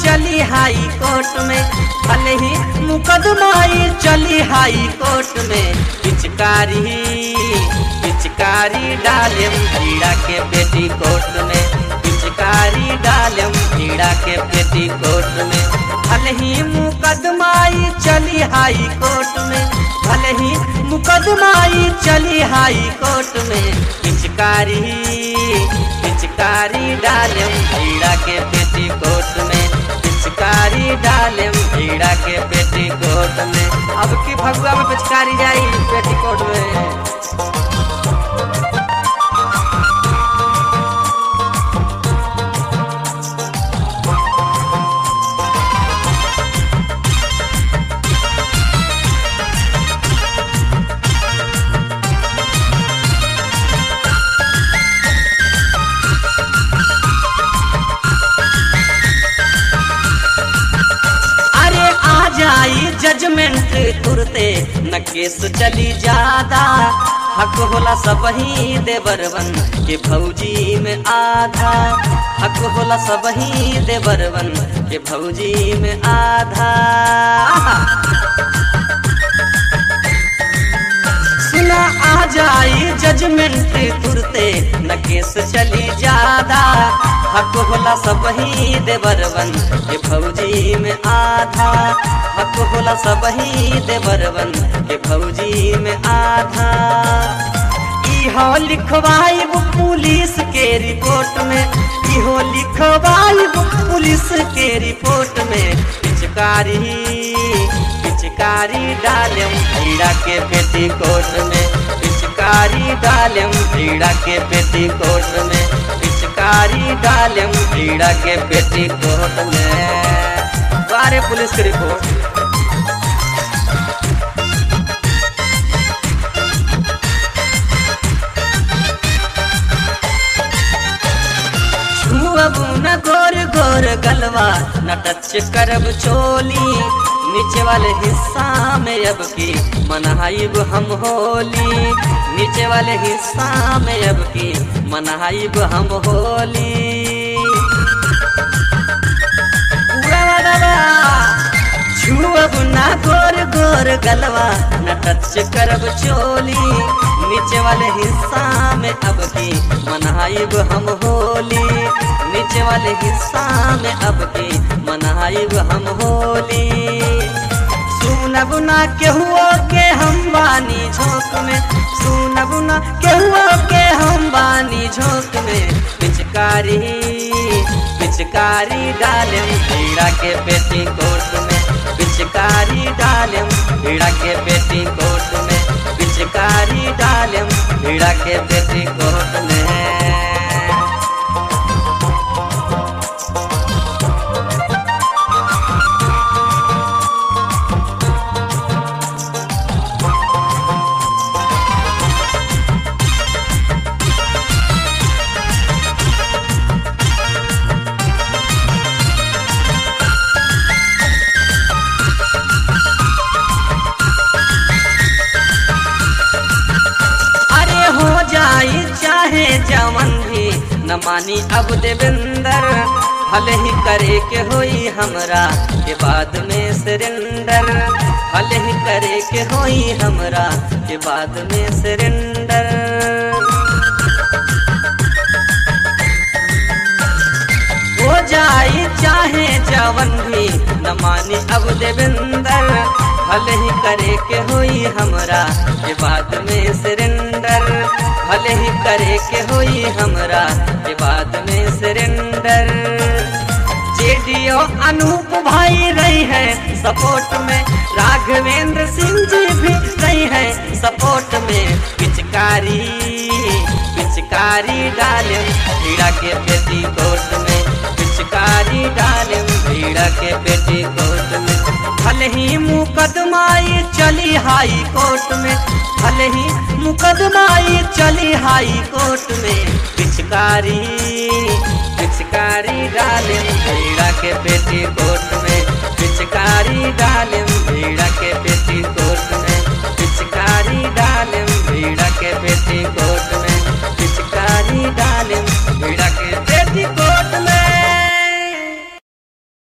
चली हाई कोर्ट में भले ही मुकदमाई चली हाई कोर्ट में पिचकारी पिचकारी डालेम भीड़ा के पेटी कोर्ट में पिचकारी डालेम भीड़ा के पेटी कोर्ट में भले ही मुकदमाई चली हाई कोर्ट में भले ही मुकदमाई चली हाई कोर्ट में पिचकारी पिचकारी डालेम भीड़ा के पेटी कोर्ट में पिचकारी डालेम भीड़ा के पेटी कोर्ट में अब की भगवा में पिचकारी जाई पेटी कोर्ट में अरे आ जाई जजमेंट तुरते न केस चली ज्यादा हक होला सब ही देवरवन के भौजी में आधा हक होला सब ही देवरवन के भौजी में आधा सुना आ जाई जजमेंट तुरते न केस चली ज्यादा हक होला सब ही देवरवन के भौजी में आधा हक होला सब ही देवरवन के भौजी में आधा इहो लिखवाइब पुलिस के रिपोर्ट में इहो लिखवाइब पुलिस के रिपोर्ट में पिचकारी पिचकारी डालेम भीड़ा के पेटी कोट में पिचकारी डालेम भीड़ा के पेटी कोट में पिचकारी डालेम भीड़ा के पेटी कोट में बारे पुलिस की रिपोर्ट छुअब न गोर गोर गलवा न टच करब चोली नीचे वाले हिस्सा में अब की मनाइब हम होली नीचे वाले हिस्सा में अब की मनाइब हम होली पूरा वाला छुअब ना गोर गोर गलवा न टच करब चोली नीचे वाले हिस्सा में अब की मनाइब हम होली नीचे वाले हिस्सा में अब की मनाइब हम होली सुनब ना केहुओ के हम बानी झोंक में सुनब ना केहुओ के हम बानी झोंक में पिचकारी पिचकारी डालेम भीड़ा के पेटी कोट में पिचकारी डालेम भीड़ा के पेटी कोट में पिचकारी डालेम भीड़ा के पेटी कोट में अरे हो जाई चाहे जवन भी न मानी अब देवेंदर भले ही करे के होई हमरा के बाद में सरेंडर भले ही करे के होई हमरा के बाद में सरेंडर हो जाई चाहे जवन भी न मानी अब देवेंदर भले ही करे के होई हमरा के बाद में सरेंडर भले ही करे के होई हमरा के बाद में सरेंडर जेडीओ अनूप भाई रही है सपोर्ट में राघवेंद्र सिंह जी भी रही है सपोर्ट में पिचकारी पिचकारी डाले भीड़ा के पेटी कोट में पिचकारी डाले भीड़ा के पेटी कोट में भले ही मुकदमाई चली हाई कोर्ट में भले ही मुकदमाई चली हाई कोर्ट में पिचकारी